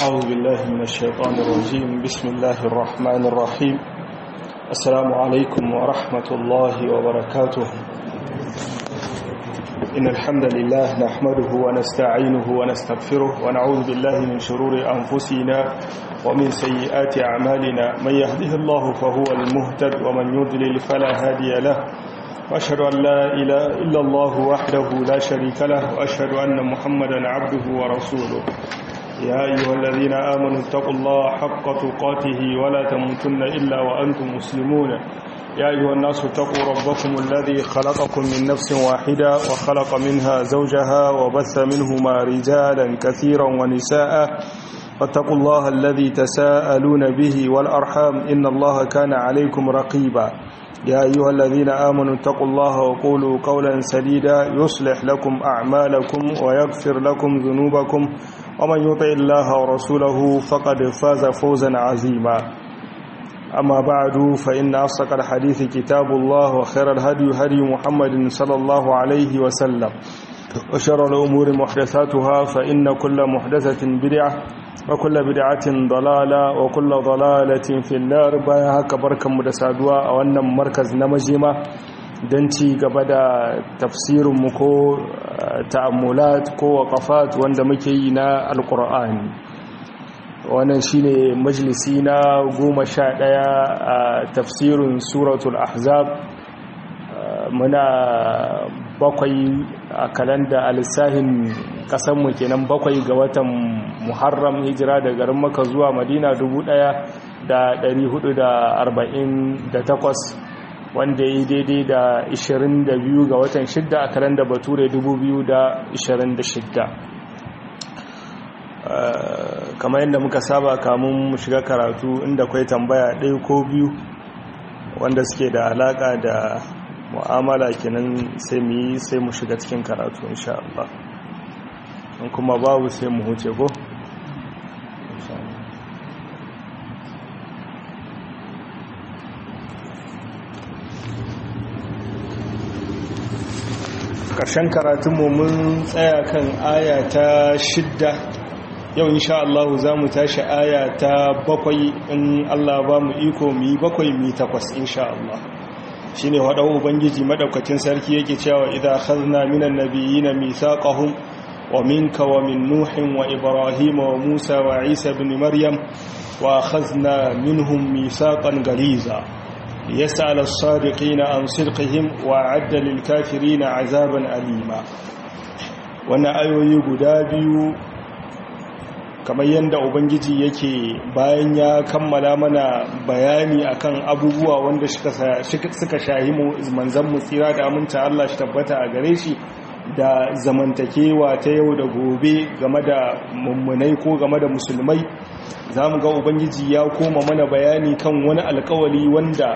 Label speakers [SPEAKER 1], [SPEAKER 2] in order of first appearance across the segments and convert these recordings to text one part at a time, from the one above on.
[SPEAKER 1] أعوذ بالله من الشيطان الرجيم بسم الله الرحمن الرحيم السلام عليكم ورحمة الله وبركاته إن الحمد لله نحمده ونستعينه ونستغفره ونعوذ بالله من شرور أنفسنا ومن سيئات أعمالنا من يهده الله فهو المهتد ومن يضلل فلا هادي له وأشهد أن لا إله إلا الله وحده لا شريك له وأشهد أن محمدا عبده ورسوله يا أيها الذين آمنوا اتقوا الله حق تقاته ولا تموتن إلا وأنتم مسلمون يا أيها الناس اتقوا ربكم الذي خلقكم من نفس واحدة وخلق منها زوجها وبث منهما رجالا كثيرا ونساء واتقوا الله الذي تساءلون به والأرحام إن الله كان عليكم رقيبا يا أيها الذين آمنوا اتقوا الله وقولوا قولا سديدا يصلح لكم أعمالكم ويغفر لكم ذنوبكم ومن يطع الله ورسوله فقد فاز فوزا عظيما أما بعد فإن أصدق الحديث كتاب الله وخير الهدي هدي محمد صلى الله عليه وسلم وشر الأمور محدثاتها فإن كل محدثة بدعة وكل بدعة ضلالة وكل ضلالة في النار بايها كبركة مدسادوا وأن مركز نمجمة don ci gaba da tafsirinmu ko ta'ammulat ko waƙafat wanda muke yi na alƙur'ani wannan shine majalisi na goma sha ɗaya a tafsirin suratul ahzab muna bakwai a kalanda alisahin ƙasanmu kenan bakwai ga watan muharram hijira da garin maka zuwa madina 1448 wanda ya yi daidai da 22 ga watan 6 a kalanda bature 2026 kamar yadda muka saba kamun mu shiga karatu inda kwai tambaya ɗaya ko biyu wanda suke da alaƙa da mu'amala kenan sai mu yi sai mu shiga cikin karatu insha Allah kuma babu sai mu huce ko ƙarshen karatunmu mun tsaya kan aya ta shidda yau insha Allah za mu tashi aya ta bakwai in Allah ba mu iko mu yi bakwai mu takwas insha Allah shi ne waɗau ubangiji maɗaukacin sarki yake cewa idan khazna minan nabiyina mithaqahum wa minka wa min nuhin wa ibrahim wa musa wa isa ibn maryam wa khazna minhum mithaqan galiza ليسأل الصادقين عن صدقهم وأعد للكافرين عذابا أليما wannan ayoyi guda biyu kamar yadda ubangiji yake bayan ya kammala mana bayani akan abubuwa wanda suka shahi manzan mu tsira da aminta Allah shi tabbata a gare shi da zamantakewa ta yau da gobe game da mummunai ko game da musulmai za mu ga ubangiji ya koma mana bayani kan wani alkawali wanda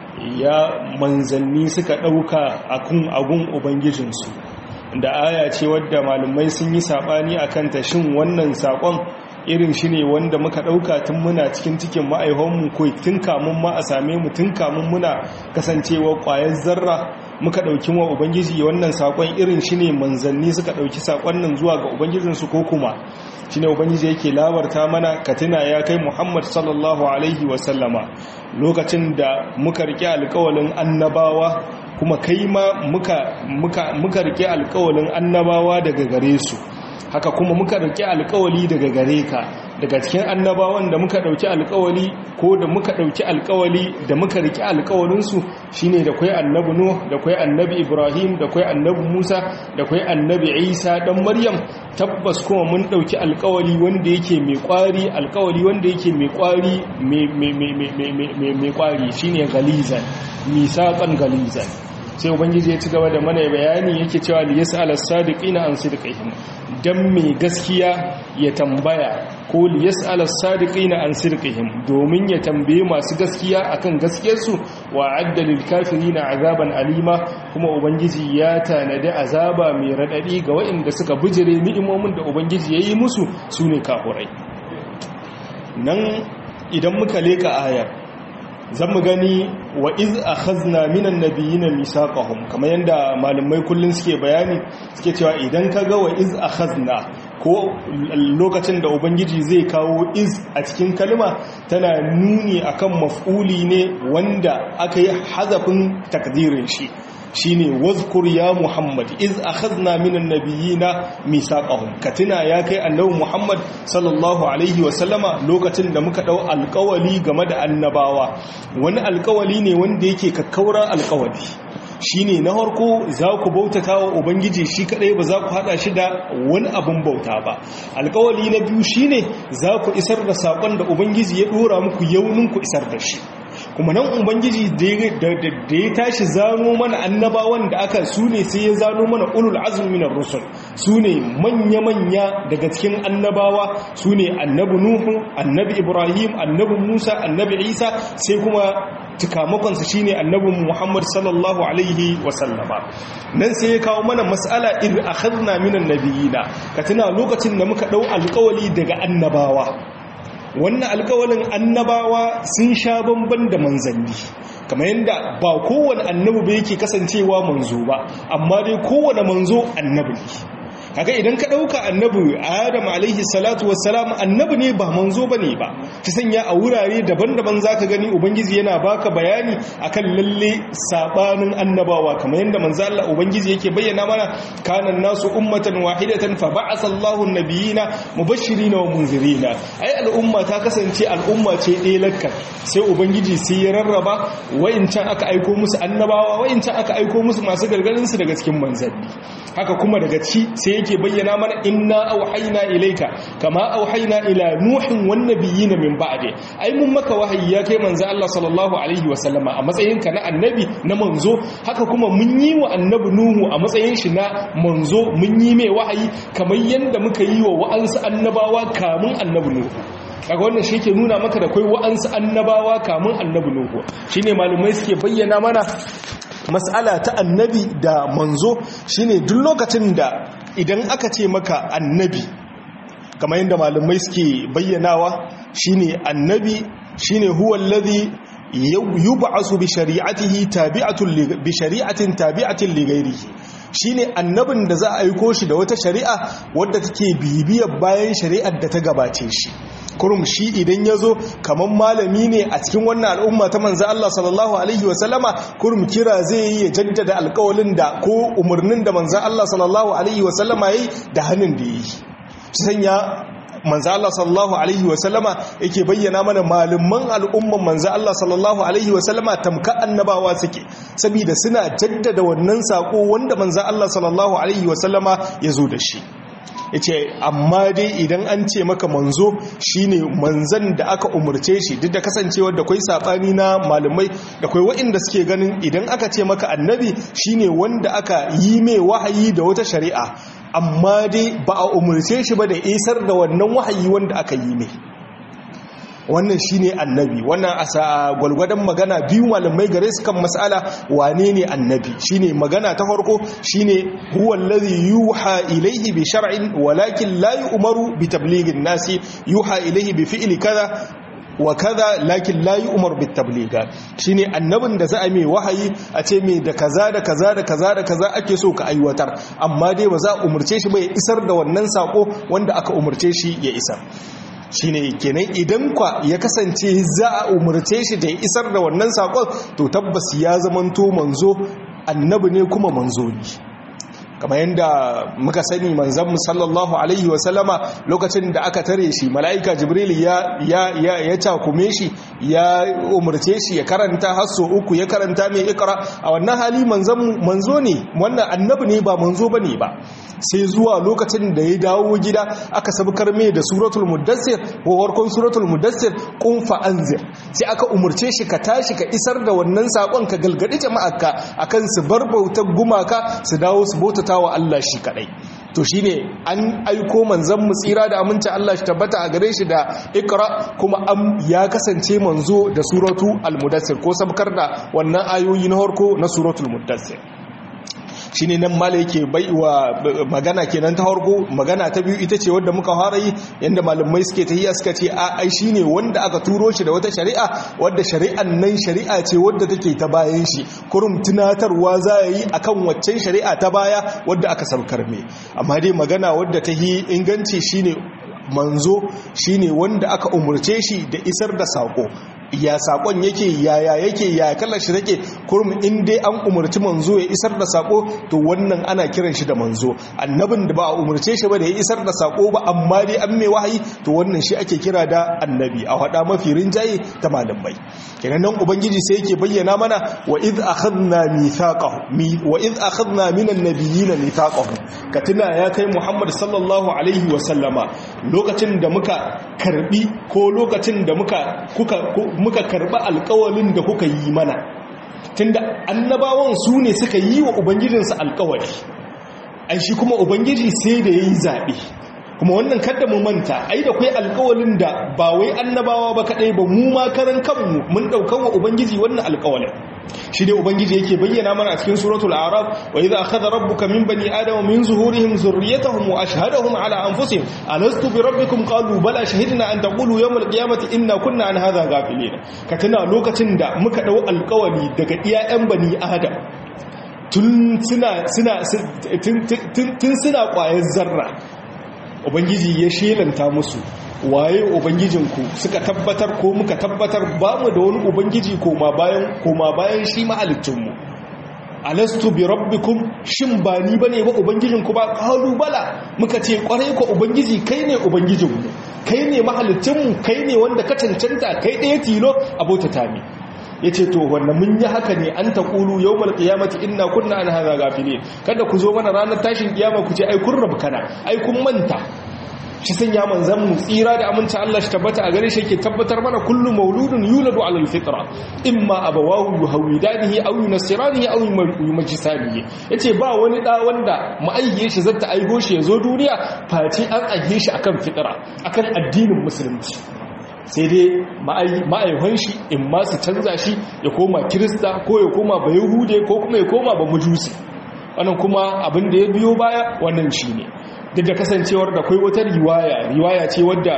[SPEAKER 1] ya manzanni suka ɗauka a kun agun ubangijinsu da aya ce wadda malumai sun yi saɓani a kanta shin wannan saƙon irin shi ne wanda muka ɗauka tun muna cikin cikin ma'aihonmu ko tun kamun ma a same mu tun kamun muna kasancewa ƙwayar zarra muka ɗauki wa ubangiji wannan saƙon irin shi ne manzanni suka ɗauki saƙon nan zuwa ga ubangijinsu ko kuma shi ne ubangiji yake labarta mana katina ya kai muhammad sallallahu alaihi wasallama lokacin da muka rike alkawalin annabawa kuma kai ma muka rike alkawalin annabawa daga gare su haka kuma muka rike alkawali daga gare ka daga cikin annabawan da muka dauki alkawali ko da muka dauki alkawali da muka rike alkawalinsu shine da kai annabi nuh da kai annabi ibrahim da kai annabi musa da kai annabi isa dan maryam tabbas kuma mun dauki alkawali wanda yake mai kwari alkawali wanda yake mai kwari mai kwari shine galizan misaqan galizan sai ubangiji ya ci gaba da mana bayani yake cewa li yas'al as-sadiqina an sidqihim dan mai gaskiya ya tambaya ko li yas'al as-sadiqina an sidqihim domin ya tambaye masu gaskiya akan gaskiyarsu wa adda lil kafirina azaban alima kuma ubangiji ya tanadi azaba mai radadi ga waɗanda suka bijire ni'imomin da ubangiji yayi musu sune kafurai nan idan muka leka ayar zan mu gani wa iz akhazna minan nabiyina misaqahum kamar yanda malamai kullun suke bayani suke cewa idan kaga wa iz akhazna ko lokacin da ubangiji zai kawo iz a cikin kalma tana nuni akan maf'uli ne wanda aka yi hazafin takdirin shi shine wazkur ya muhammad iz akhadna minan nabiyina misaqahum katina ya kai annabi muhammad sallallahu alaihi wa sallama lokacin da muka dau alƙawali game da annabawa wani alƙawali ne wanda yake kakkauran alƙawali shine na harko za ku bautata wa ubangiji shi kadai ba za ku hada shi da wani abin bauta ba alƙawali na biyu shine za ku isar da sakon da ubangiji ya dora muku yaunin ku isar da shi kuma nan ubangiji da ya tashi zano mana annabawan da aka su ne sai ya zano mana ulul azumi minar rusul su ne manya-manya daga cikin annabawa su ne annabi nuhu annabi ibrahim annabi musa annabi isa sai kuma cikamakonsa shine annabi muhammad sallallahu alaihi wasallama nan sai ya kawo mana mas'ala in akhadna minan nabiyina ka tuna lokacin da muka dau alƙawali daga annabawa wannan alkawalin annabawa sun sha bamban da manzanni kamar yadda ba kowane annabi ba yake kasancewa manzo ba amma dai kowane manzo annabi ne kaga idan ka dauka annabi adam alaihi salatu wassalam annabi ne ba manzo bane ba ta sanya a wurare daban-daban zaka gani ubangiji yana baka bayani akan lalle sabanin annabawa kamar yadda manzo Allah ubangiji yake bayyana mana kana nasu ummatan wahidatan fa ba'atha Allahu an-nabiyina mubashshirina wa munzirina ai al'umma ta kasance al'umma ce ɗaya lakka sai ubangiji sai ya rarraba wa'incan aka aiko musu annabawa wa'incan aka aiko musu masu gargarin su daga cikin manzanni haka kuma daga ci sai yake bayyana mana inna auhayna ilayka kama auhayna ila nuhin wan nabiyina min ba'di ai mun maka wahayi ya kai manzo Allah sallallahu alaihi wa sallama a matsayin ka na annabi na manzo haka kuma mun yi wa annabi nuhu a matsayin shi na manzo mun yi mai wahayi kamar yanda muka yi wa wa'ansu annabawa kamun annabi nuhu kaga wannan shi ke nuna maka da kai wa'ansu annabawa kamun annabi nuhu shine malumai suke bayyana mana mas'ala ta annabi da manzo shine duk lokacin da idan aka ce maka annabi kamar yadda malamai suke bayyanawa shine annabi shine huwa alladhi yub'asu bi shari'atihi tabi'atun bi shari'atin tabi'atin li ghairihi shine annabin da za a aiko shi da wata shari'a wadda take bibiyar bayan shari'ar da ta gabace shi kurum shi idan ya zo kamar malami ne a cikin wannan al'umma ta manzan Allah sallallahu Alaihi wasallama kurum kira zai yi ya jaddada alkawalin da ko umarnin da manzan Allah sallallahu Alaihi wasallama ya yi da hannun da ya yi sanya manzan Allah sallallahu Alaihi wasallama yake bayyana mana malaman al'umman manzan Allah sallallahu Alaihi wasallama tamka annabawa suke saboda suna jaddada wannan sako wanda manzan Allah sallallahu Alaihi wasallama ya zo da shi ya ce amma dai idan an ce maka manzo shine manzan da aka umarce shi duk da kasancewar da kwai saɓani na malamai da kwai waɗanda suke ganin idan aka ce maka annabi shine wanda aka yi mai wahayi da wata shari'a amma dai ba a umarce shi ba da isar da wannan wahayi wanda aka yi mai wannan shine annabi wannan a gwalgwadon magana biyu malamai gare su kan mas'ala wane ne annabi shine magana ta farko shine huwa allazi yuha ilayhi bi shar'in walakin la yu'maru bi tablighin nasi yuha ilayhi bi fi'li kaza wa kaza lakin la yu'mar bit tabliga shine annabin da za a mai wahayi a ce mai da kaza da kaza da kaza da kaza ake so ka aiwatar amma dai ba za a umurce shi ba ya isar da wannan sako wanda aka umurce shi ya isar shine kenan idan kwa ya kasance za a umarce shi da ya isar da wannan sakon to tabbas ya zamanto manzo annabi ne kuma manzo ne kamar yadda muka sani manzanmu sallallahu alaihi wasallama lokacin da aka tare shi mala'ika jibril ya ya cakume shi ya umarce shi ya karanta hasso uku ya karanta mai ikra a wannan hali manzo ne wannan annabi ne ba manzo bane ba sai zuwa lokacin da ya dawo gida aka sabkar mai da suratul muddassir ko farkon suratul muddassir kun fa anzir sai aka umarce shi ka tashi ka isar da wannan sakon ka galgadi jama'arka akan su bar bautar gumaka su dawo su bautata wa Allah shi kadai to shine an aiko manzon mu tsira da aminci Allah shi tabbata a gare shi da ikra kuma am ya kasance manzo da suratu al-mudassir ko sabkar da wannan ayoyi na farko na suratul mudassir shine nan mala yake baiwa magana kenan ta harko magana ta biyu ita ce wadda muka fara yi yanda malamai suke tahiya suka ce a ai shine wanda aka turo shi da wata shari'a wadda shari'an nan shari'a ce wadda take ta bayan shi kurum tunatarwa za yi akan waccan shari'a ta baya wadda aka saukar me amma dai magana wadda ta yi inganci shine manzo shine wanda aka umurce shi da isar da sako ya sakon yake yaya yake ya kallon shi take kurum in dai an umarci manzo ya isar da sako to wannan ana kiran shi da manzo annabin da ba a umarce shi ba da ya isar da sako ba amma dai an mai wahayi to wannan shi ake kira da annabi a hada mafi rinjaye ta malamai kenan nan ubangiji sai yake bayyana mana wa id akhadna mithaqahu wa id akhadna minan nabiyyin mithaqahu ka tuna ya kai muhammad sallallahu alaihi wa sallama lokacin da muka karbi ko lokacin da muka kuka muka karba alkawalin da kuka yi mana tunda annabawan su ne suka yi wa ubangijinsu alkawali ai shi kuma ubangiji sai da yayi zabe kuma wannan kada mu manta ai da kai alkawalin da ba wai annabawa ba kadai ba mu ma karan kanmu mun daukan wa ubangiji wannan alkawalin shi dai ubangiji yake bayyana mana a cikin suratul a'raf wa idza akhadha rabbuka min bani adama min zuhurihim zurriyyatahum wa ashhadahum ala anfusihim alastu bi rabbikum qalu bala shahidna an taqulu yawm alqiyamati inna kunna an hadha ghafilin ka tuna lokacin da muka dau alkawali daga iyayen bani adam tun suna suna tun suna kwayar zarra ubangiji ya shelanta musu waye ubangijinku suka tabbatar ko muka tabbatar ba mu da wani ubangiji koma bayan koma bayan shi mahalicinmu alastu bi rabbikum shin ba ni bane ba ubangijinku ba qalu bala muka ce kwarai ko ubangiji kai ne ubangijinmu kai ne mahalicinmu kai ne wanda ka cancanta kai ɗaya tilo abota tami yace to wannan mun yi haka ne an taqulu yawmal qiyamati inna kunna an hadha gafilin kada ku zo mana ranar tashin kiyama ku ce ai kun rabkana ai kun manta shi sanya manzan mu tsira da aminci Allah shi tabbata a gare shi yake tabbatar mana kullu mauludun yuladu ala alfitra imma abawahu yuhawidanihi aw yunasiranihi aw yumajisanihi yace ba wani da wanda ma'ayye shi zata aigo shi yazo duniya face an aihe shi akan fitra akan addinin musulunci sai dai ma'aihon shi in ma su canza shi ya koma kirista ko ya koma ba yahude ko kuma ya koma ba mujusi wannan kuma abin da ya biyo baya wannan shi ne duk da kasancewar da kai wata riwaya riwaya ce wadda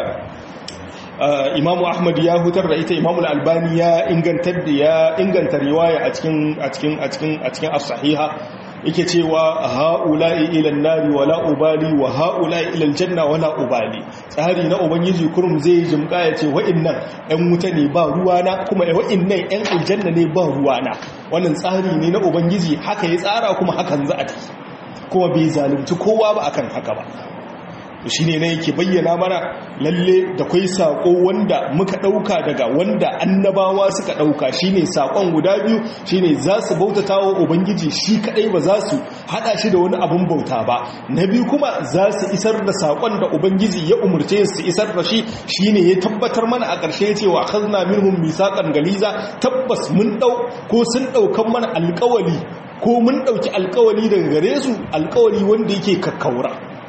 [SPEAKER 1] imamu ahmad ya hutar da ita imamu albani ya ingantar da ya inganta riwaya a cikin a cikin a cikin a cikin as-sahiha yake cewa ha'ula'i ilan nari wala ubali wa ha'ula'i ilal janna wala ubali tsari na ubangiji kurum zai jimka ya ce wa'innan ɗan wuta ne ba ruwana kuma wa'innan ɗan aljanna ne ba ruwana wannan tsari ne na ubangiji haka ya tsara kuma hakan za a tafi kuma bai zalunci kowa ba akan haka ba shi ne na yake bayyana mana lalle da kwai saƙo wanda muka ɗauka daga wanda annabawa suka ɗauka shi ne saƙon guda biyu shi ne za su bautata wa ubangiji shi kaɗai ba za su haɗa shi da wani abin bauta ba na biyu kuma za su isar da saƙon da ubangiji ya umarce su isar da shi shi ne ya tabbatar mana a ƙarshe cewa kazna minhum misaƙan galiza tabbas mun ɗau ko sun ɗaukan mana alƙawali ko mun ɗauki alƙawali daga gare su alƙawali wanda yake kakkaura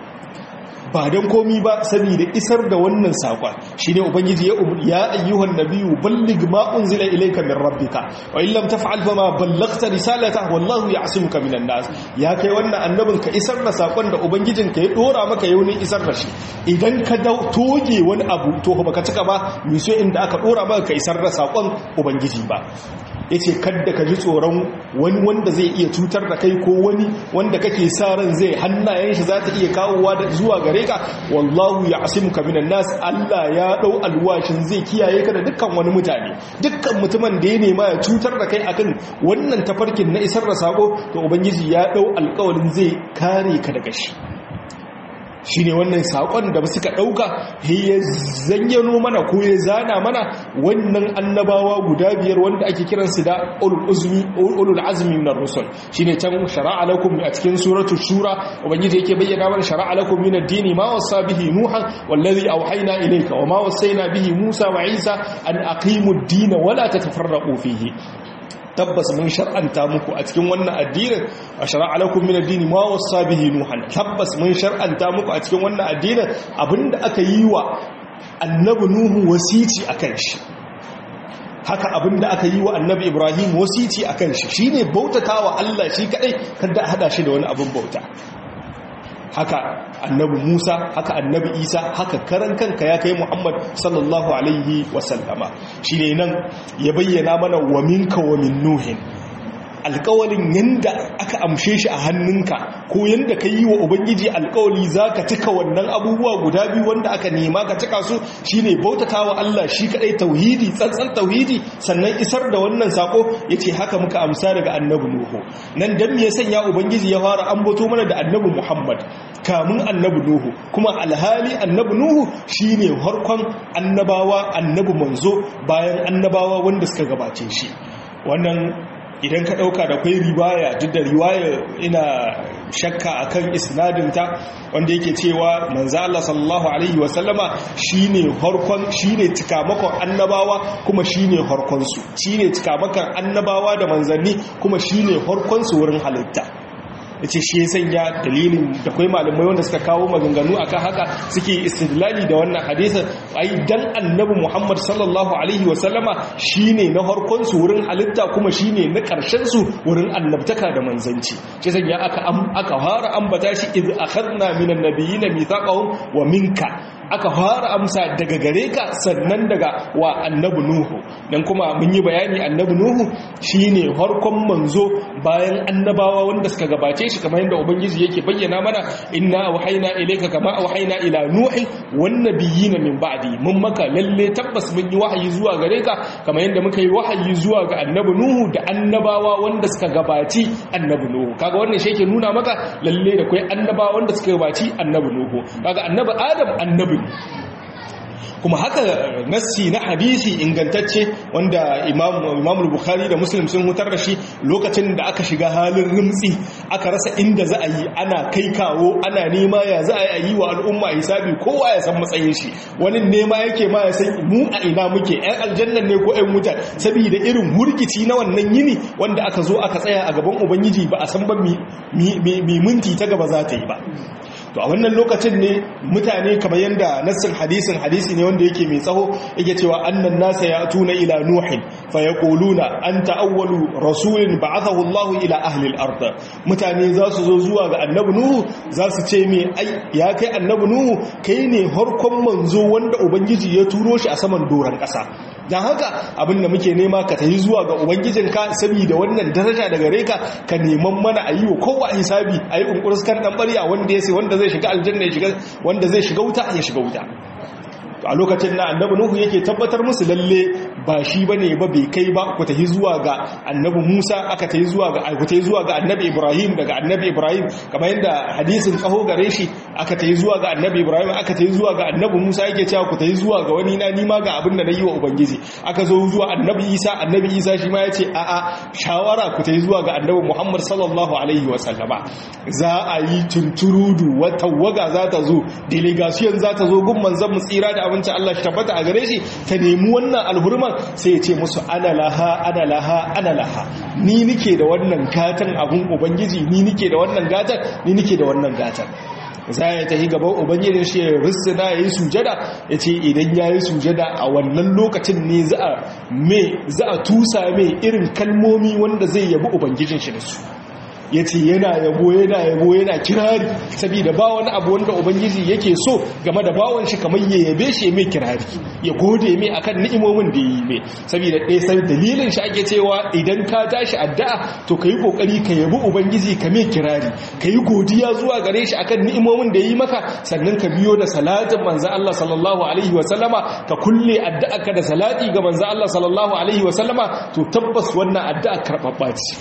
[SPEAKER 1] ba don komi ba saboda isar da wannan sakon shine ubangiji ya ya ayyuhan nabiyyu balligh ma unzila ilayka min rabbika wa in lam taf'al fama ballaghta risalata wallahu ya'simuka minan nas ya kai wannan annabin ka isar da sakon da ubangijin ka ya dora maka yau ne isar da shi idan ka toge wani abu to ba ka cika ba mi so inda aka dora maka ka isar da sakon ubangiji ba ya ce kadda ka ji tsoron wani wanda zai iya cutar da kai ko wani wanda kake sa ran zai hannayen shi za ta iya kawowa da zuwa gare ka wallahu ya asimu ka minan nas Allah ya dau alwashin zai kiyaye ka da dukkan wani mutane dukkan mutumin da ya nema ya cutar da kai akan wannan tafarkin na isar da sako to ubangiji ya dau alƙawarin zai kare ka daga shi shi ne wannan saƙon da suka ɗauka ya zanyano mana ko ya zana mana wannan annabawa guda biyar wanda ake kiransu da ulul azmi na rusul shi ne can shara'a lakum a cikin suratul shura ubangiji yake bayyana mana shara'a lakum min ad-dini ma wasa bihi nuhan wallazi awhayna ilayka wa ma wasayna bihi musa wa isa an aqimu ad-din wa la tatafarraqu fihi tabbas mun shar'anta muku a cikin wannan addinin a shar'a lakum min ad-din ma wasa bihi nuhan tabbas mun shar'anta muku a cikin wannan addinin abinda aka yi wa annabi nuhu wasici akan shi haka abinda aka yi wa annabi ibrahim wasici akan shi shine bautatawa Allah shi kadai kada a hada shi da wani abin bauta haka annabi Musa haka annabi Isa haka karan kanka ya kai Muhammad sallallahu alaihi wasallama shine nan ya bayyana mana wa minka wa min nuhin alkawalin yanda aka amshe shi a hannunka ko yanda ka yi wa ubangiji alkawali za ka cika wannan abubuwa guda biyu wanda aka nema ka cika su shine bautata wa Allah shi kadai tauhidi tsantsan tauhidi sannan isar da wannan sako yace haka muka amsa daga annabi nuhu nan dan me ya sanya ubangiji ya fara ambato mana da annabi Muhammad kamun annabi nuhu kuma alhali annabi nuhu shine harkon annabawa annabi manzo bayan annabawa wanda suka gabace shi wannan idan ka ɗauka da kwai riwaya duk da riwaya ina shakka akan isnadinta wanda yake cewa manzo Allah sallallahu alaihi wasallama shine harkon shine tikamakon annabawa kuma shine harkon su shine tikamakon annabawa da manzanni kuma shine harkon su wurin halitta yace shi ya sanya dalilin da kai malamai wanda suka kawo maganganu akan haka suke istidlali da wannan hadisin ai dan annabi Muhammad sallallahu alaihi wasallama shine na harkon su wurin halitta kuma shine na karshen su wurin annabtaka da manzanci shi sanya aka aka fara ambata shi iz akhadna minan nabiyina mithaqahum wa minka aka fara amsa daga gare ka sannan daga wa annabi nuhu dan kuma mun yi bayani annabi nuhu shine harkon manzo bayan annabawa wanda suka gabace shi kamar yadda ubangiji yake bayyana mana inna auhayna ilayka kama auhayna ila nuhi wan nabiyina min ba'di mun maka lalle tabbas mun yi wahayi zuwa gare ka kamar yadda muka yi wahayi zuwa ga annabi nuhu da annabawa wanda suka gabaci annabi nuhu kaga wannan shi yake nuna maka lalle da kai annabawa wanda suka gabaci annabi nuhu kaga annabi adam annabi kuma haka nassi na hadisi ingantacce wanda imam bukhari da muslim sun hutar da shi lokacin da aka shiga halin rimtsi aka rasa inda za a yi ana kai kawo ana nema ya za a yi wa al'umma hisabi kowa ya san matsayin shi wani nema yake ma ya san mu a ina muke yan aljannan ne ko yan wuta saboda irin hurkici na wannan yini wanda aka zo aka tsaya a gaban ubangiji ba a san ba mi minti ta gaba za ta yi ba to a wannan lokacin ne mutane kamar yadda nassin hadisin hadisi ne wanda yake mai tsaho yake cewa annan nasa ya tuna ila nuhin fa yaquluna anta awwalu rasulin ba'athahu Allah ila ahli al-ard mutane za su zo zuwa ga annabi nuhu za su ce me ai ya kai annabi nuhu kai ne harkon manzo wanda ubangiji ya turo shi a saman doran kasa dan haka abin da muke nema ka tafi zuwa ga ubangijinka saboda wannan daraja daga reka ka neman mana a yi wa kowa hisabi a yi kunkurskan dan bari a wanda ya sai wanda zai shiga aljanna ya shiga wanda zai shiga wuta ya shiga wuta a lokacin na annabi nuhu yake tabbatar musu lalle ba shi bane ba bai kai ba ku tafi zuwa ga annabi Musa aka tafi zuwa ga ku tafi zuwa ga annabi Ibrahim daga annabi Ibrahim kamar yadda hadisin tsaho gare shi aka tafi zuwa ga annabi Ibrahim aka tafi zuwa ga annabi Musa yake cewa ku tafi zuwa ga wani na nima ga abin da nayi wa ubangiji aka zo zuwa annabi Isa annabi Isa shi ma yace a a shawara ku tafi zuwa ga annabi Muhammad sallallahu alaihi wa sallama za a yi tunturudu wata waga za ta zo delegation za ta zo gun manzon mu tsira da abinci Allah shi tabbata a gare shi ta nemi wannan alhurman sai ya ce musu ana laha ana laha ana laha ni nike da wannan gatan abun ubangiji ni nike da wannan gatan ni nike da wannan gatan za ya tafi gaban ubangijin shi ya rissina ya yi sujada ya ce idan ya yi sujada a wannan lokacin ne za a tusa mai irin kalmomi wanda zai yabi ubangijin shi da su ya ce yana yabo yana yabo yana kirari saboda ba wani abu wanda ubangiji yake so game da bawon shi kamar ya yabe shi mai kirari ya gode mai akan ni'imomin da yi mai saboda ɗaya sai dalilin shi ake cewa idan ka tashi addu'a to ka yi kokari ka yabi ubangiji ka mai kirari ka yi godiya zuwa gare shi akan ni'imomin da yi maka sannan ka biyo da salatin manzo Allah sallallahu alaihi wa sallama ka kulle addu'a ka da salati ga manzo Allah sallallahu alaihi wa sallama to tabbas wannan addu'a karɓaɓɓa ce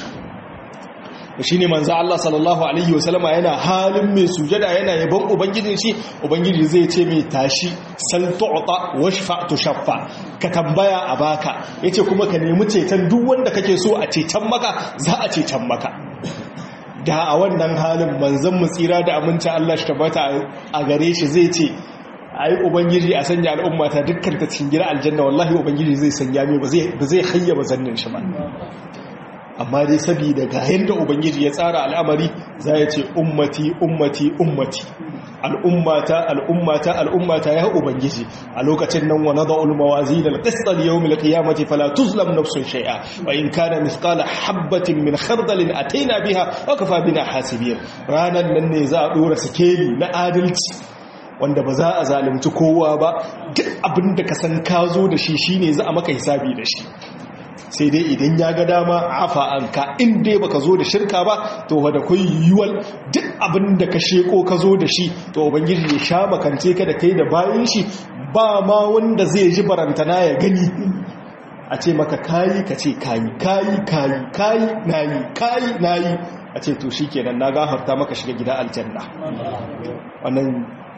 [SPEAKER 1] shi ne manzo Allah sallallahu alaihi wasallama yana halin mai sujada yana yabon ubangijin shi ubangiji zai ce mai tashi sal tu'ta washfa tushaffa ka tambaya a baka yace kuma ka nemi ceton duk wanda kake so a ceton maka za a ceton maka da a wannan halin manzon mu tsira da aminci Allah shi tabbata a gare shi zai ce ai ubangiji a sanya al'umma ta dukkan ta cikin gida aljanna wallahi ubangiji zai sanya mai ba zai ba zai hayyaba zannin shi ba amma dai saboda ga yanda ubangiji ya tsara al'amari za ya ce ummati ummati ummati al'ummata al'ummata al'ummata ya ubangiji a lokacin nan wa nada'ul mawazin al-qist al-yawm al-qiyamati fala tuzlam nafsun shay'a wa in kana mithqala habatin min khardalin ataina biha wa kafa bina hasibin ranan nan ne za a dora sikeli na adalci wanda ba za a zalunci kowa ba duk abin da ka san ka zo da shi shine za a maka hisabi da shi sai dai idan ya ga dama afa an ka in dai baka zo da shirka ba to wadda kun yiwuwar duk abin da ka sheko ka zo da shi to ubangiji ya sha makance ka da kai da bayan shi ba ma wanda zai ji barantana ya gani a ce maka kayi ka ce kayi kayi kayi kayi nayi kayi nayi a ce to shi kenan na gafarta maka shiga gida aljanna wannan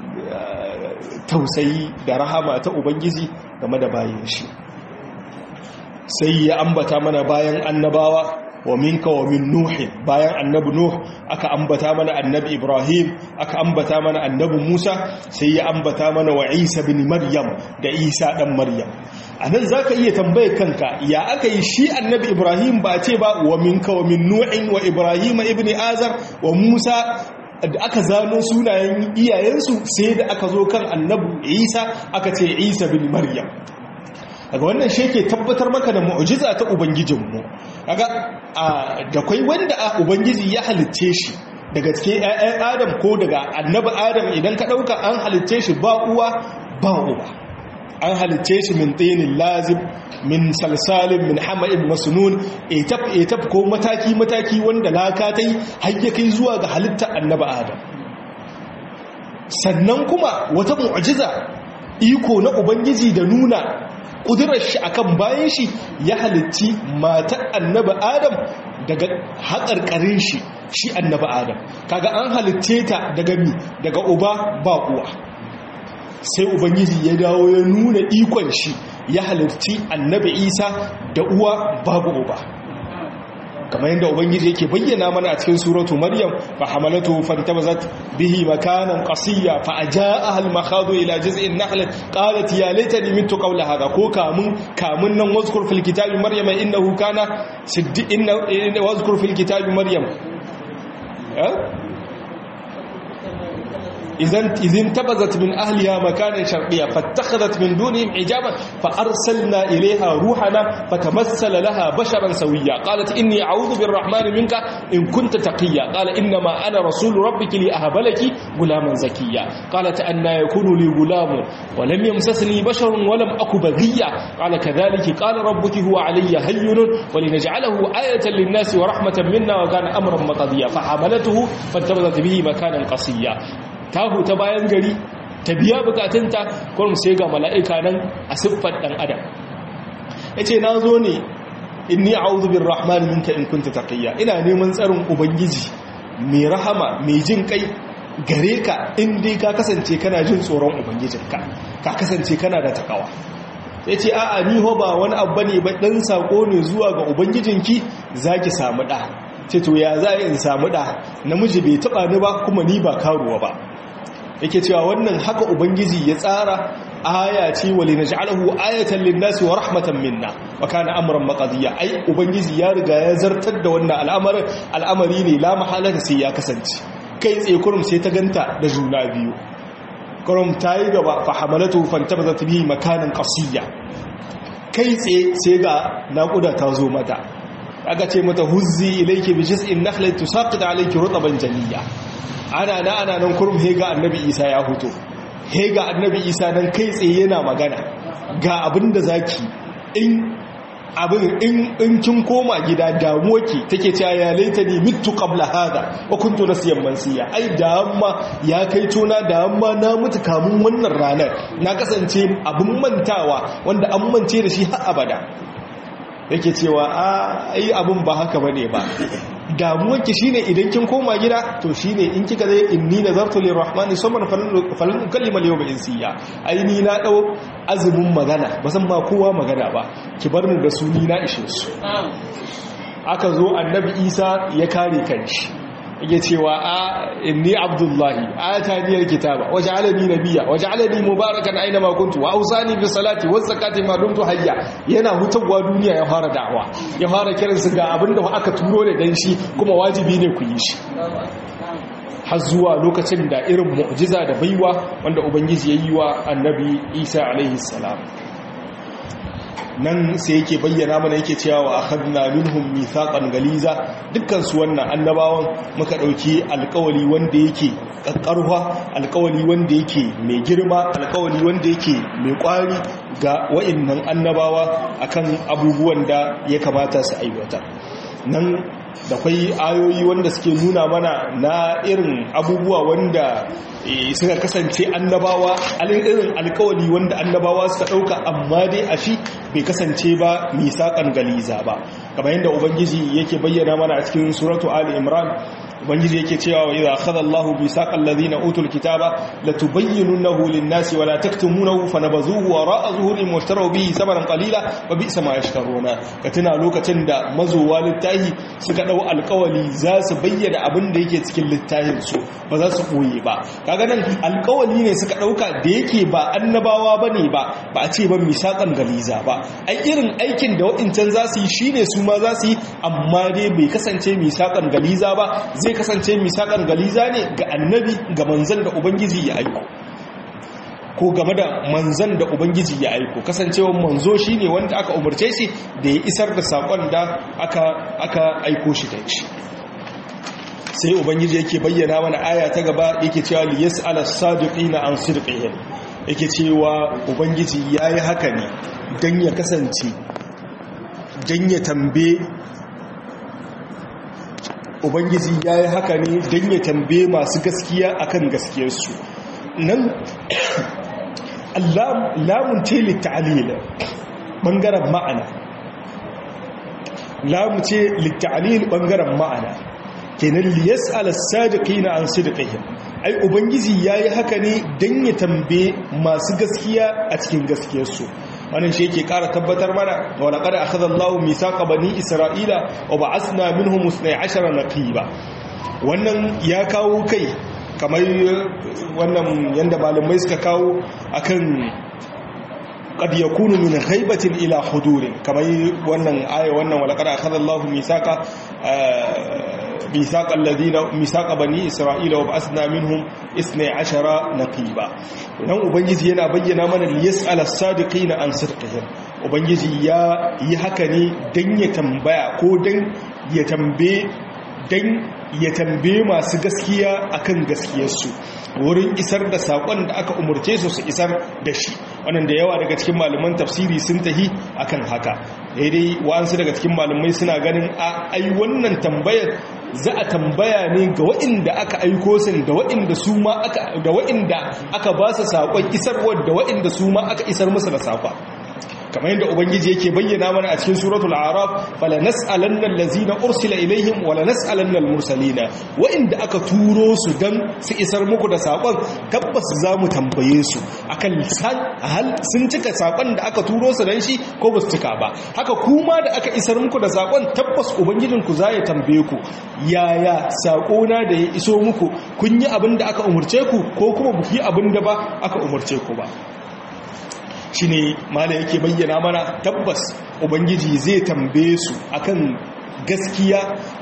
[SPEAKER 1] tausayi da rahama ta ubangiji game da bayan shi sai ya ambata mana bayan annabawa wa minka wa min nuhi bayan annabi nuh aka ambata mana annabi ibrahim aka ambata mana annabi musa sai ya ambata mana wa isa bin maryam da isa dan maryam anan zaka iya tambaye kanka ya aka yi shi annabi ibrahim ba ce ba wa minka wa min nuhin wa ibrahim ibn azar wa musa da aka zano sunayen iyayensu sai da aka zo kan annabi isa aka ce isa bin maryam daga wannan shi ke tabbatar maka da mu'jiza ta ubangijinmu kaga da kai wanda a ubangiji ya halicce shi daga cikin ƴaƴan adam ko daga annabi adam idan ka dauka an halicce shi ba uwa ba uba an halicce shi min tinin lazib min salsalin min hama'in masnun etap etap ko mataki mataki wanda laka tai har ya kai zuwa ga halittar annabi adam sannan kuma wata mu'jiza iko na ubangiji da nuna ƙudurar shi akan bayan shi ya halitti matar annaba adam daga haƙarƙarin shi shi annaba adam kaga an halitte ta daga mi daga uba ba uwa sai ubangiji ya dawo ya nuna ikon shi ya halitti annabi isa da uwa babu uba kamar yadda ubangiji yake bayyana mana a cikin suratu maryam fa hamalatu fantabazat bihi makanan qasiya fa ajaaha al makhadu ila jiz'in nahl qalat ya laitani mitu qawla hadha ko kamun kamun nan wazkur fil kitabi maryam innahu kana siddi inna wazkur fil kitabi maryam إذن إذن تبذت من أهلها مكانا شرقيا فاتخذت من دونهم حجابا فأرسلنا إليها روحنا فتمثل لها بشرا سويا قالت إني أعوذ بالرحمن منك إن كنت تقيا قال إنما أنا رسول ربك لأهب لك غلاما زكيا قالت أن يكون لي غلام ولم يمسسني بشر ولم أك بغيا قال كذلك قال ربك هو علي هين ولنجعله آية للناس ورحمة منا وكان أمرا مقضيا فحملته فانتبذت به مكانا قصيا tahu ta bayan gari ta biya bukatunta kurum sai ga mala'ika nan a siffar ɗan adam ya ce na zo ne inni a'udhu bin rahman minka in kunta taqiyya ina neman tsarin ubangiji mai rahama mai jin kai gare ka in dai ka kasance kana jin tsoron ubangijinka ka kasance kana da takawa ya ce a'a ni ho ba wani abu ne ba ɗan sako ne zuwa ga ubangijinki za ki samu ɗa ce to ya za in samu ɗa namiji bai taɓa ni ba kuma ni ba karuwa ba yake cewa wannan haka ubangiji ya tsara aya ce wali naj'alahu ayatan lin-nasi wa rahmatan minna wa kana amran maqdiya ai ubangiji ya riga ya zartar da wannan al'amarin al'amari ne la mahalata sai ya kasance kai tsaye kurum sai ta ganta da juna biyu kurum ta yi gaba fa hamalatu fantabazat bihi makanan qasiyya kai tsaye sai ga naƙuda ta zo mata aka ce mata huzzi ilayki bi jiz'in nakhlati tusaqit alayki rutban janiyya ana na ana nan kurum he ga annabi isa ya huto he ga annabi isa nan kai tsaye yana magana ga abin da zaki in abin in kin koma gida damuwa ki take cewa ya laita ni mitu qabla hada wa kuntu nasiyan mansiya ai da amma ya kai tona da amma na mutu kamun wannan ranar na kasance abin mantawa wanda an mance da shi har abada yake cewa a ai abin ba haka bane ba damuwarki shine idan kin koma gida to shine in kika zai inni nazartu lirrahmani samman falan ukallima al-yawma insiya ai ni na dau azumin magana ba san ba kowa magana ba ki bar ni da su ni na ishe su aka zo annabi isa ya kare kanshi yake cewa a inni abdullahi ataniyal kitaba waj'alani nabiyya waj'alani mubarakan aina ma kuntu wa awsani bis salati waz zakati ma dumtu hayya yana hutawa duniya ya fara da'awa ya fara kiran su ga abinda aka turo da dan shi kuma wajibi ne ku yi shi har zuwa lokacin da irin mu'jiza da baiwa wanda ubangiji ya yi wa annabi Isa alaihi salam nan sai yake bayyana mana yake cewa wa akhadna minhum mithaqan galiza dukkan su wannan annabawan muka dauki alƙawari wanda yake kakkarwa alƙawari wanda yake mai girma alƙawari wanda yake mai ƙwari ga wa'annan annabawa akan abubuwan da ya kamata su aiwatar nan da kwai ayoyi wanda suke nuna mana na irin abubuwa wanda suka kasance annabawa irin alkawali wanda annabawa suka ɗauka amma dai a shi bai kasance ba misaƙan galiza ba kamar yadda ubangiji yake bayyana mana a cikin suratu ali imran ubangiji yake cewa wa idza akhadha Allahu misaqal ladina utul kitaba latubayyinunahu lin-nasi wa la taktumunahu fanabazuhu wara'a zuhurihim washtaraw bihi thamanan qalila wa bi'sa ma yashtaruna katina lokacin da mazuwa littahi suka dau alƙawali za su bayyana abin da yake cikin littahin su ba za su koye ba kaga nan alƙawali ne suka dauka da yake ba annabawa bane ba ba a ce ba misaqan galiza ba ai irin aikin da wa'incan za su yi shine su ma za su yi amma dai bai kasance misaqan galiza ba zai kasance misakan galiza ne ga annabi ga manzan da ubangiji ya aiko ko game da manzan da ubangiji ya aiko kasancewa manzo shine wanda aka umarce shi da ya isar da sakon da aka aka aiko shi da shi sai ubangiji yake bayyana mana aya ta gaba yake cewa liyas'ala as-sadiqina an sidqihim yake cewa ubangiji yayi haka ne dan ya kasance dan ya tambaye ubangiji ya yi haka ne don ya tambaye masu gaskiya akan gaskiyarsu nan lamun ce litta'alila ɓangaren ma'ana lamun ce litta'alil ɓangaren ma'ana kenan liyas alassadiki na an sidikihim ai ubangiji ya yi haka ne don ya tambaye masu gaskiya a cikin gaskiyarsu wannan shi yake ƙara tabbatar mana wa laqad akhadha Allahu mithaqa bani Isra'ila wa ba'athna minhum 12 naqiba wannan ya kawo kai kamar wannan yanda malamai suka kawo akan qad yakunu min ghaibatin ila hudurin kamar wannan aya wannan wa laqad akhadha Allahu mithaqa ميثاق الذين ميثاق بني اسرائيل وبعثنا منهم 12 نقيبا nan ubangiji yana bayyana mana liyas'al as-sadiqina an sidqihim ubangiji ya yi haka ne dan ya tambaya ko dan ya tambaye dan ya tambaye masu gaskiya akan gaskiyarsu wurin isar da sakon da aka umurce su su isar da shi wannan da yawa daga cikin malaman tafsiri sun tahi akan haka daidai wa'ansu daga cikin malamai suna ganin a ai wannan tambayar za a tambaya ne ga waɗanda aka aiko sun da waɗanda su ma aka da waɗanda aka ba su sakon isarwar da waɗanda su ma aka isar musu da sakon kamar yadda ubangiji yake bayyana mana a cikin suratul araf fala nas'alanna allazina ursila ilaihim wala nas'alanna almursalina wa inda aka turo su dan su isar muku da sakon tabbas zamu tambaye su akan hal sun cika sakon da aka turo su dan shi ko ba su cika ba haka kuma da aka isar muku da sakon tabbas ubangijin ku zai tambaye ku yaya sakona da ya iso muku kun yi abin da aka umurce ku ko kuma ku yi abin da ba aka umurce ku ba shi ne mala yake bayyana mana tabbas ubangiji zai tambaye su akan gaskiya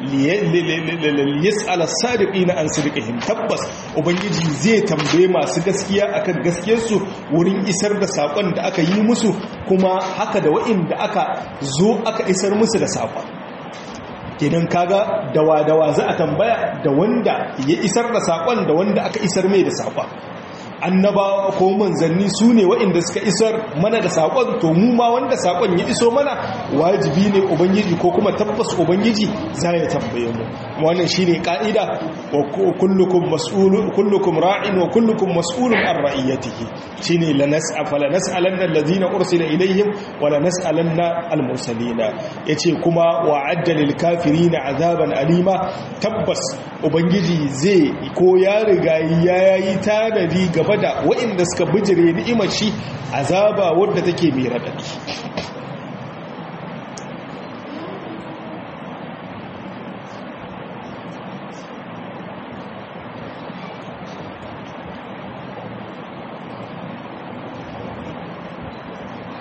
[SPEAKER 1] liyas ala sadiqina an sidqihim tabbas ubangiji zai tambaye masu gaskiya akan gaskiyarsu wurin isar da sakon da aka yi musu kuma haka da wa'inda aka zo aka isar musu da sakon kenan kaga dawa-dawa za a tambaya da wanda ya isar da sakon da wanda aka isar mai da sakon annabawa ko manzanni su ne waɗanda suka isar mana da saƙon to mu ma wanda saƙon ya iso mana wajibi ne ubangiji ko kuma tabbas ubangiji za ya tambaye mu wannan shine ka'ida wa kullukum mas'ulun kullukum ra'in wa kullukum mas'ulun an ra'iyatihi shine la nas'a fala nas'alanna alladhina ursila ilayhim wa la nas'alanna al-mursalina yace kuma wa'adda lil kafirina azaban alima tabbas ubangiji zai ko ya riga ya yi tanadi gaba da waɗanda suka bijire ni'imar shi azaba wadda take mai raɗaɗi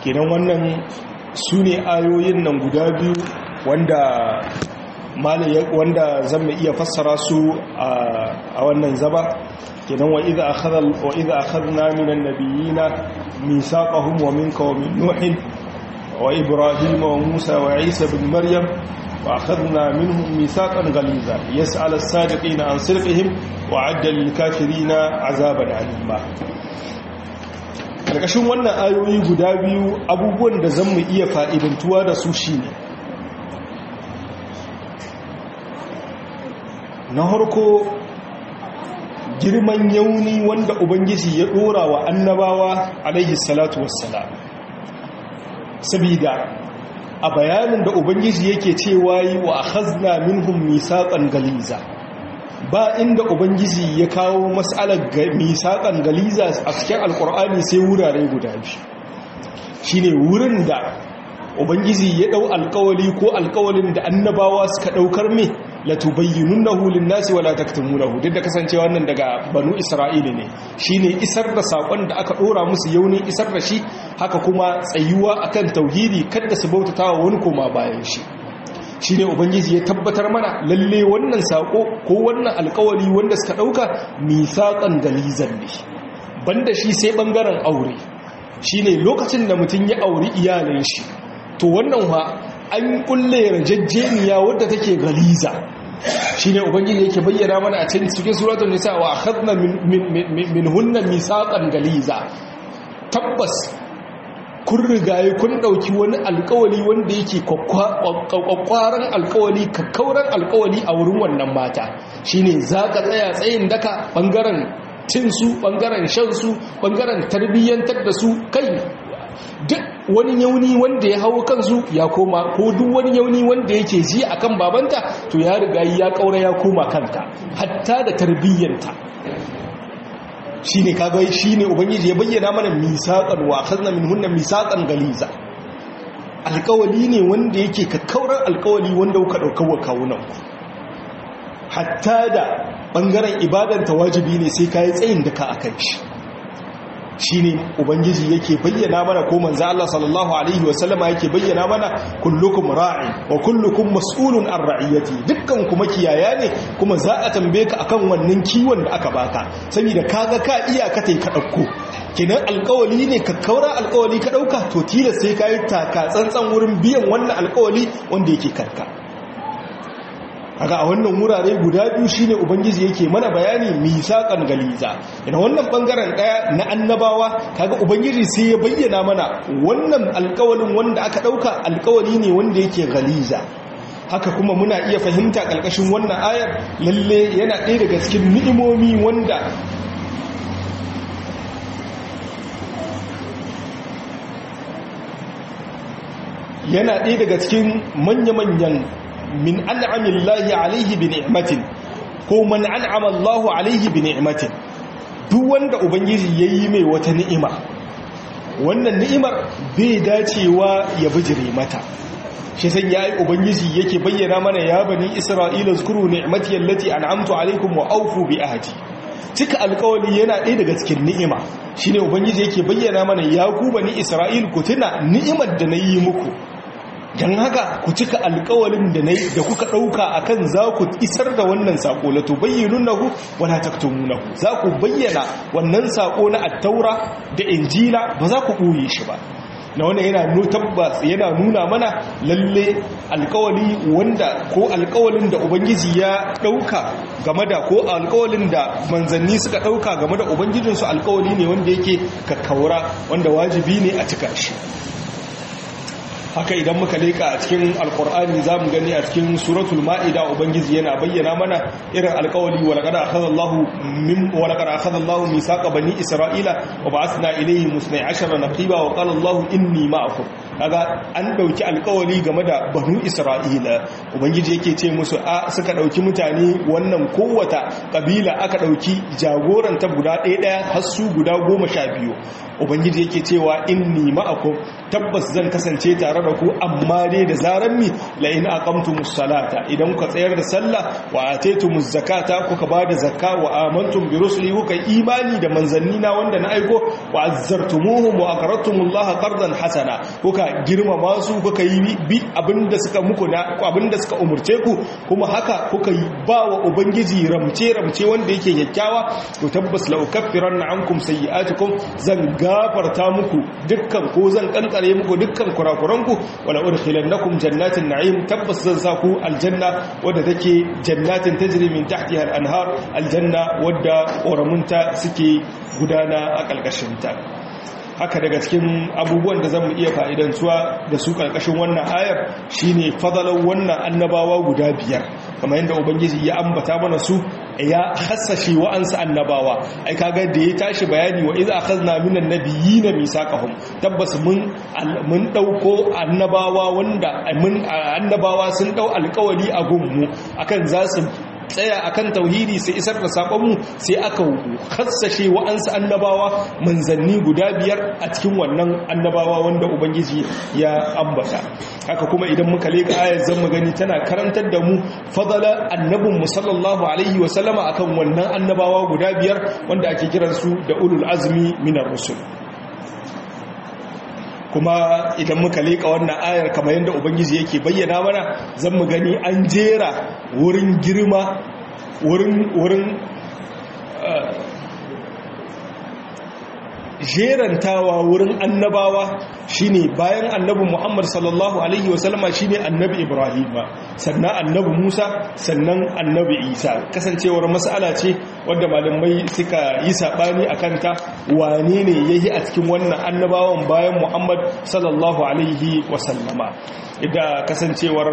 [SPEAKER 1] kenan wannan su ne ayoyin nan guda biyu wanda wanda zan iya fassara su a wannan zaba kenan wa idza akhadha wa idza akhadna minan nabiyina mithaqahum wa minka wa min nuhin wa ibrahim wa musa wa isa ibn maryam wa akhadna minhum mithaqan ghaliza yas'al as-sadiqina an sirqihim wa 'adda lil kafirina 'azaban 'alima karkashin wannan ayoyi guda biyu abubuwan da zan mu iya fa'idantuwa da su shine na harko girman yauni wanda ubangiji ya dora wa annabawa alaihi salatu wassalam sabida a bayanin da ubangiji yake cewa yi wa akhazna minhum misaqan galiza ba inda ubangiji ya kawo mas'alar misaqan galiza a cikin alkur'ani sai wurare guda biyu shine wurin da ubangiji ya dau alkawali ko alkawalin da annabawa suka daukar me latubayyinunahu lin-nasi wala taktumunahu duk da kasancewa wannan daga banu isra'ila ne shine isar da sakon da aka dora musu yaunin isar da shi haka kuma tsayuwa akan tauhidi kada su bautatawa wani koma bayan shi shine ubangiji ya tabbatar mana lalle wannan sako ko wannan alkawari wanda suka dauka misaqan galizan ne banda shi sai bangaren aure shine lokacin da mutum ya auri iyalin shi to wannan ha an kulle rajajjeniya wadda take galiza shine ubangiji yake bayyana mana a cikin cikin suratul nisa wa akhadna min hunna misaqan galiza tabbas kun rigaye kun dauki wani alkawali wanda yake kwakwaran alkawali kakkauran alkawali a wurin wannan mata shine zaka tsaya tsayin daka bangaren cin su bangaren shan su bangaren tarbiyyantar da su kai duk wani yauni wanda ya hau kansu ya koma ko duk wani yauni wanda yake ji akan babanta to ya riga ya kaura ya koma kanta hatta da tarbiyyanta shine kaga shine ubangiji ya bayyana mana misaqan wa khazna minhunna misaqan galiza alkawali ne wanda yake kakkauran alkawali wanda kuka dauka wa kawunan ku hatta da bangaren ibadar wajibi ne sai kai tsayin da ka akan shi shine ubangiji yake bayyana mana ko manzo Allah sallallahu alaihi wasallama yake bayyana mana kullukum ra'in wa kullukum mas'ulun an ra'iyati dukkan kuma kiyaya ne kuma za a tambaye ka akan wannan kiwon da aka baka saboda kaga ka iya ka tai ka dauko kinan alƙawali ne ka kaura alƙawali ka dauka to tilas sai kai taka tsantsan wurin biyan wannan alƙawali wanda yake karka kaga a wannan wurare guda biyu shine ubangiji yake mana bayani misaqan galiza ina wannan bangaren daya na annabawa kaga ubangiji sai ya bayyana mana wannan alƙawalin wanda aka dauka alƙawali ne wanda yake galiza haka kuma muna iya fahimta kalkashin wannan ayar lalle yana ɗaya daga cikin ni'imomi wanda yana ɗaya daga cikin manya-manyan min an'amin lahi alaihi bi ni'matin ko man an'ama Allahu alaihi bi ni'matin duk wanda ubangiji yayi mai wata ni'ima wannan ni'imar bai dacewa ya bijire mata shi san yayi ubangiji yake bayyana mana ya bani isra'ila zkuru ni'mati allati an'amtu alaikum wa awfu bi ahdi cika alkawali yana ɗaya daga cikin ni'ima shine ubangiji yake bayyana mana ya ku bani isra'il ku tuna ni'imar da nayi muku don haka ku cika alkawalin da da kuka ɗauka a kan za ku isar da wannan saƙo la to bayyanu nahu wala taktumunahu za ku bayyana wannan saƙo na attaura da injila ba za ku ɓoye shi ba na wannan yana tabbas yana nuna mana lalle alkawali wanda ko alkawalin da ubangiji ya ɗauka game da ko alkawalin da manzanni suka ɗauka game da ubangijinsu alkawali ne wanda yake kakkaura wanda wajibi ne a cika shi haka idan muka leka a cikin alkur'ani za mu gani a cikin suratul ma'ida ubangiji yana bayyana mana irin alkawali walaqad akhadallahu min walaqad akhadallahu misaqa bani isra'ila wa ba'athna ilayhim 12 naqiba wa qala allahu inni ma'akum kaga an dauki alkawali game da banu isra'ila ubangiji yake ce musu a suka dauki mutane wannan kowata kabila aka dauki jagoranta guda ɗaya ɗaya har su guda goma sha biyu ubangiji yake cewa inni ma'akum tabbas zan kasance tare da ku amma dai da zaran mi la in aqamtumus salata idan kuka tsayar da sallah wa ataytumuz zakata kuka bada zakka wa amantum bi rusuli kuka imani da manzanni na wanda na aiko wa azzartumuhum wa aqradtumullaha qardan hasana kuka girmama su kuka yi bi abinda suka muku na abinda suka umurce ku kuma haka kuka yi ba wa ubangiji ramce ramce wanda yake kyakkyawa to tabbas la ukaffiranna ankum sayyi'atikum zan gafarta muku dukkan ko zan kankare muku dukkan kurakuranku wala udkhilannakum jannatin na'im tabbas zan sa ku aljanna wadda take jannatin tajri min tahtiha al-anhar aljanna wadda ƙoramunta suke gudana a ƙalƙashinta haka daga cikin abubuwan da zamu iya fa'idantuwa da su ƙarƙashin wannan ayar shine fadalar wannan annabawa guda biyar kamar yadda ubangiji ya ambata mana su ya hassashe wa'ansu annabawa ai kaga da ya tashi bayani wa idza akhadna minan nabiyina misaqahum tabbas mun mun dauko annabawa wanda mun annabawa sun dau alƙawari a gunmu akan za su tsaya akan tauhidi sai isar da sakonmu sai aka hassashe wa'ansu annabawa manzanni guda biyar a cikin wannan annabawa wanda ubangiji ya ambata haka kuma idan muka leka ayar zan mu gani tana karantar da mu fadala annabin mu sallallahu alaihi wa sallama akan wannan annabawa guda biyar wanda ake kiransu da ulul azmi minar rusul kuma idan muka leƙa wannan ayar kamar yadda ubangiji yake bayyana mana zan mu gani an jera wurin girma wurin wurin jerantawa wurin annabawa shine bayan annabi Muhammad sallallahu alaihi wasallama shine annabi Ibrahim sannan annabi Musa sannan annabi Isa kasancewar mas'ala ce wadda malamai suka yi sabani akan ta wane ne yayi a cikin wannan annabawan bayan Muhammad sallallahu alaihi wasallama idan kasancewar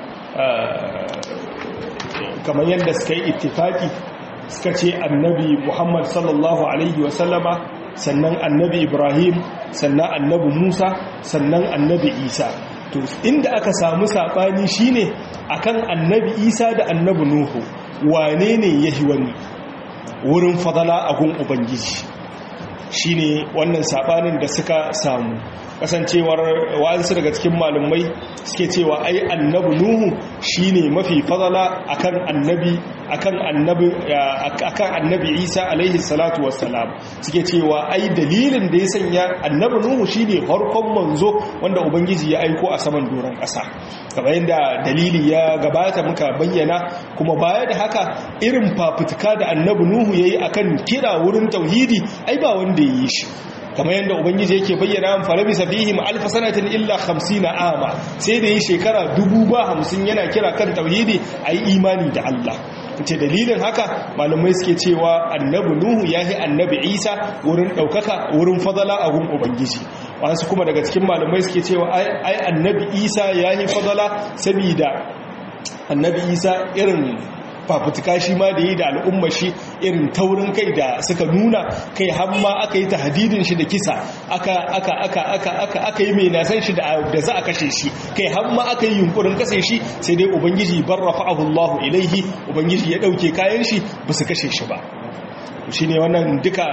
[SPEAKER 1] kamar yadda suka yi ittifaki suka ce annabi Muhammad sallallahu alaihi wasallama sannan annabi ibrahim sannan annabi musa sannan annabi isa to inda aka samu saɓani shine akan annabi isa da annabi nuhu wane ne yahi wani wurin fadala a gun ubangiji shine wannan saɓanin da suka samu kasancewar wa'ansu daga cikin malumai suke cewa ai annabi nuhu shine mafi fadala akan annabi akan annabi akan annabi Isa alaihi salatu wassalam suke cewa ai dalilin da ya sanya annabi nuhu shine farkon manzo wanda ubangiji ya aiko a saman doron ƙasa kamar yadda dalili ya gabata muka bayyana kuma baya da haka irin fafutuka da annabi nuhu yayi akan kira wurin tauhidi ai ba wanda ya yi shi kamar yadda ubangiji yake bayyana farabi safihim alfa sanatin illa 50 ama sai da yi shekara dubu ba hamsin yana kira kan tauhidi ayi imani da Allah ce dalilin haka malamai suke cewa annabi nuhu ya yi annabi isa wurin ɗaukaka wurin fadala a gun ubangiji wasu kuma daga cikin malamai suke cewa ai annabi isa ya yi fadala saboda annabi isa irin fafutuka shi ma da yi da al'umma shi irin taurin kai da suka nuna kai hamma aka yi tahadidin shi da kisa aka aka aka aka aka aka yi mai nasan shi da za a kashe shi kai hamma aka yi yunkurin kashe shi sai dai ubangiji barrafa'ahu Allah ilaihi ubangiji ya dauke kayan shi ba su kashe shi ba shine wannan duka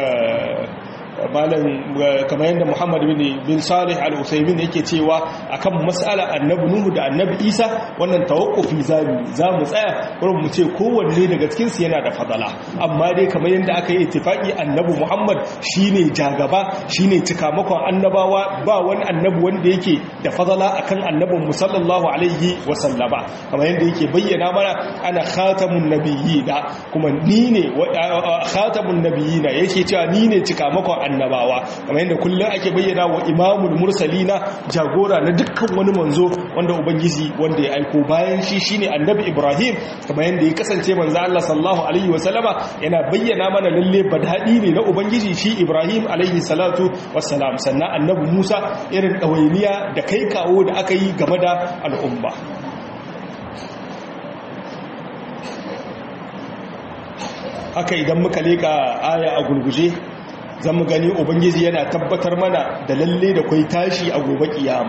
[SPEAKER 1] malam kamar yadda Muhammad bin bin Salih al-Usaymin yake cewa akan mas'ala annabi Nuhu da annabi Isa wannan tawakkufi zamu zamu tsaya wurin mu ce kowanne daga cikin su yana da fadala amma dai kamar yadda aka yi ittifaki annabi Muhammad shine jagaba shine cikamakon annabawa ba wani annabi wanda yake da fadala akan annabin mu sallallahu alaihi wa sallama kamar yadda yake bayyana mana ana khatamun nabiyina kuma ni ne khatamun nabiyina yake cewa ni ne cikamakon annabawa kamar yadda kullum ake bayyana wa imamul mursalina jagora na dukkan wani manzo wanda ubangiji wanda ya aiko bayan shi shine annabi ibrahim kamar yadda ya kasance manzo Allah sallallahu alaihi wasallama yana bayyana mana lalle badadi ne na ubangiji shi ibrahim alaihi salatu wassalam sannan annabi musa irin dawainiya da kai kawo da aka yi game da al'umma haka idan muka leka aya a gurguje zan mu gani ubangiji yana tabbatar mana da lalle da kwai tashi a gobe kiyama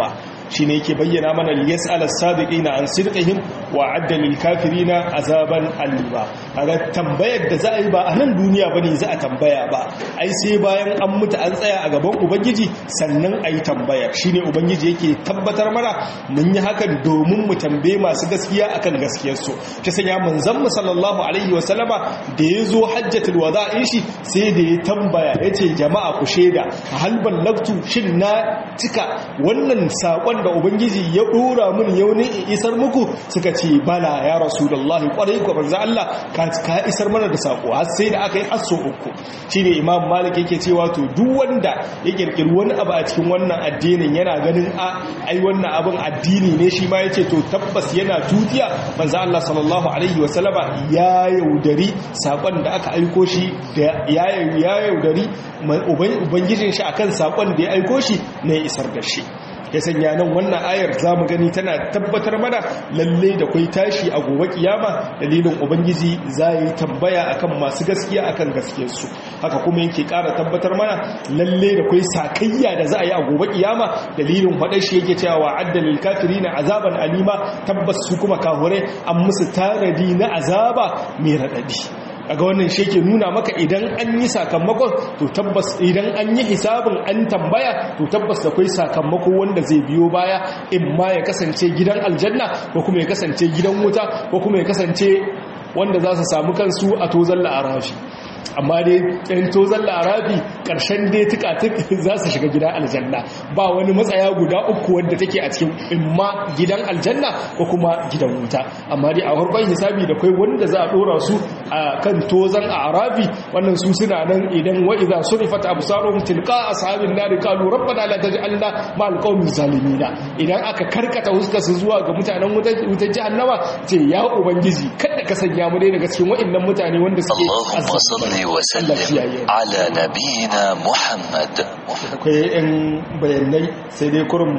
[SPEAKER 1] shine yake bayyana mana liyas'al as-sabiqina an sidqihim wa adda lil kafirina azaban aliba kaga tambayar da za a yi ba a nan duniya bane za a tambaya ba ai sai bayan an mutu an tsaya a gaban ubangiji sannan ayi tambaya shine ubangiji yake tabbatar mana mun yi hakan domin mu tambaye masu gaskiya akan gaskiyar su ta sanya manzon mu sallallahu alaihi wa sallama da yazo hajjatul wada'in shi sai da ya tambaya yace jama'a ku sheda hal ballagtu shin na cika wannan sakon da ubangiji ya dora mun yau ne isar muku suka ce bala ya rasulullahi kwarai ko manzo Allah ka ka isar mana da sako har sai da aka yi aso uku shine imam malik yake cewa to duk wanda ya kirkiri wani abu a cikin wannan addinin yana ganin a ai wannan abin addini ne shi ma yace to tabbas yana tutiya manzo Allah sallallahu alaihi wasallama ya yaudari sakon da aka aiko shi da ya yaudari ubangijin shi akan sakon da ya aiko shi ne isar da shi ya sanya nan wannan ayar za mu gani tana tabbatar mana lalle da kwai tashi a gobe kiyama dalilin ubangiji za yi tambaya akan masu gaskiya akan gaskiyarsu haka kuma yake ƙara tabbatar mana lalle da kwai sakayya da za a yi a gobe kiyama dalilin faɗar shi yake cewa addalil kafirina azaban alima tabbas su kuma kahure an musu tanadi na azaba mai raɗaɗi kaga wannan shi ke nuna maka idan an yi sakamakon to tabbas idan an yi hisabin an tambaya to tabbas da kai sakamako wanda zai biyo baya in ma ya kasance gidan aljanna ko kuma ya kasance gidan wuta ko kuma ya kasance wanda za su samu kansu a tozon la'arafi amma dai ɗan tozon larabi ƙarshen dai tuka-tuk za su shiga gidan aljanna ba wani matsaya guda uku wadda take a cikin imma gidan aljanna ko kuma gidan wuta amma dai a farkon hisabi da kai wanda za a ɗora su a kan tozon arabi wannan su suna nan idan wa'iza surifat absarum tilqa ashabin nar qalu rabbana la taj'alna ma'al qawmi zalimina idan aka karkata huskar su zuwa ga mutanen wutar jahannama ce ya ubangiji kada ka sanya mu dai daga cikin wa'annan mutane wanda suke
[SPEAKER 2] صل وسلم على نبينا محمد
[SPEAKER 1] akwai 'yan bayanai sai dai kurum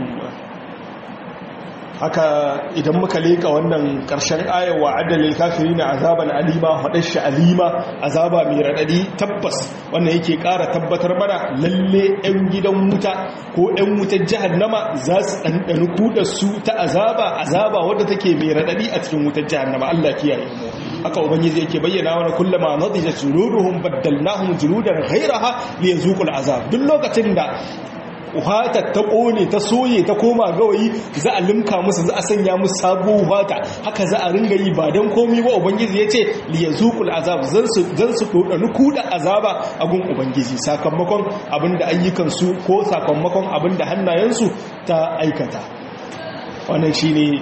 [SPEAKER 1] haka idan muka leka wannan ƙarshen ayawa adalil kafiri na azaban alima faɗar shi alima azaba mai raɗaɗi tabbas wannan yake ƙara tabbatar mana lalle 'yan gidan wuta ko 'yan wutar jahannama za su ɗanɗani kuɗa su ta azaba azaba wadda take mai raɗaɗi a cikin wutar jahannama Allah kiyaye mu haka ubangiji yake bayyana wani kullama nadijat juluduhum baddalnahum juludan ghayraha liyazuqul azab duk lokacin da uhata ta kone ta soye ta koma gawayi za a limka musu za a sanya musu sabuwar uhata haka za a ringa yi ba don komi ba ubangiji ya ce liyazuqul azab zan su zan su dodani kuda azaba a gun ubangiji sakamakon abinda ayyukansu ko sakamakon abinda hannayensu ta aikata wannan shine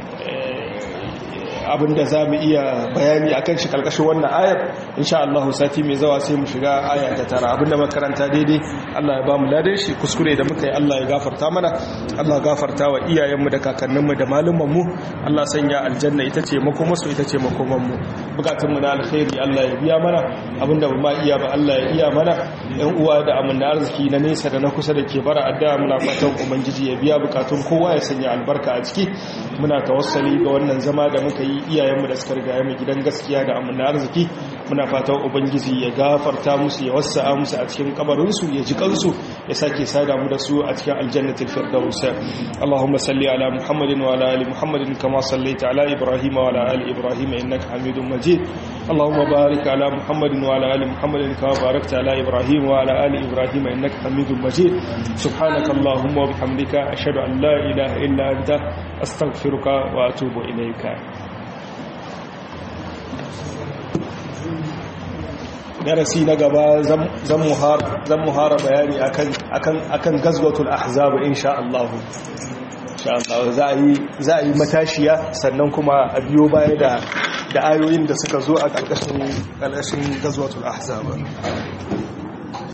[SPEAKER 1] abinda za mu iya bayani a kan shi karkashin wannan ayar insha Allah sati mai zawa sai mu shiga aya ta tara abinda makaranta daidai Allah ya ba mu ladan shi kuskure da muka yi Allah ya gafarta mana Allah gafarta wa iyayenmu da kakanninmu da malumanmu Allah sanya aljanna ita ce makomarsu ita ce makomanmu bukatunmu na alkhairi Allah ya biya mana abinda ba ma iya ba Allah ya iya mana yan uwa da amanna arziki na nesa da na kusa da ke bara addu'a muna fatan ubangiji ya biya bukatun kowa ya sanya albarka a ciki muna tawassali ga wannan zama da muka yi iyayenmu da suka riga mu gidan gaskiya da amina arziki muna fatan ubangiji ya gafarta musu ya wasa'a musu a cikin kabarinsu ya ji kansu ya sake sada mu da su a cikin aljannatul firdaus Allahumma salli ala Muhammadin wa ala ali Muhammadin kama sallaita ala Ibrahim wa ala ali Ibrahim innaka Hamidum Majid Allahumma barik ala Muhammadin wa ala ali Muhammadin kama barakta ala Ibrahim wa ala ali Ibrahim innaka Hamidum Majid subhanaka Allahumma wa bihamdika ashhadu an la ilaha illa anta astaghfiruka wa atubu ilayka darasi na gaba zan muhara bayani akan gazwatul ahzab insha Allah za a yi matashiya sannan kuma a biyo baya da ayoyin da suka zo a ƙarƙashin gazwatul ahzab